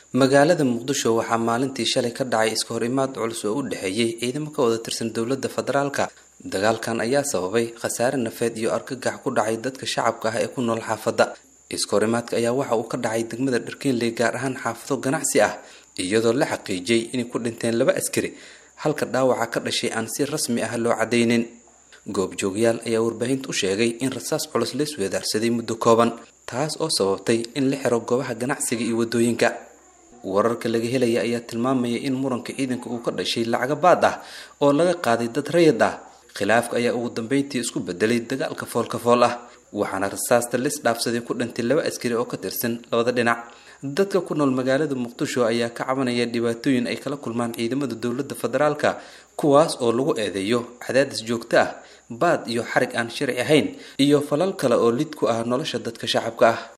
magaalada muqdisho waxaa maalintii shalay ka dhacay iska hor imaad culus oo u dhexeeyey ciidamo ka wada tirsan dowladda federaalka dagaalkan ayaa sababay khasaare nafeed iyo argagax ku dhacay dadka shacabka ah ee ku nool xaafadda iska hor imaadka ayaa waxa uu ka dhacay degmada dharkeenley gaar ahaan xaafado ganacsi ah iyadoo la xaqiijiyey inay ku dhinteen laba askari halka dhaawaca ka dhashay aan si rasmi ah loo cadaynin goobjoogyaal ayaa warbaahinta u sheegay in rasaas culus la isweedaarsaday muddo kooban taas oo sababtay in la xiro goobaha ganacsiga iyo waddooyinka wararka laga helaya ayaa tilmaamaya in muranka ciidanka uu ka dhashay lacaga baad ah oo laga qaaday dad rayid ah khilaafka ayaa ugu dambeyntii isku bedelay dagaalka foolka fool ah waxaana rasaasta lis dhaafsaday ku dhintay laba askari oo ka tirsan labada dhinac dadka ku nool magaalada muqdisho ayaa ka cabanaya dhibaatooyin ay kala kulmaan ciidamada dowladda federaalka kuwaas oo lagu eedeeyo cadaadis joogto ah baad iyo xarig aan sharci ahayn iyo falal kale oo lid ku ah nolosha dadka shacabka ah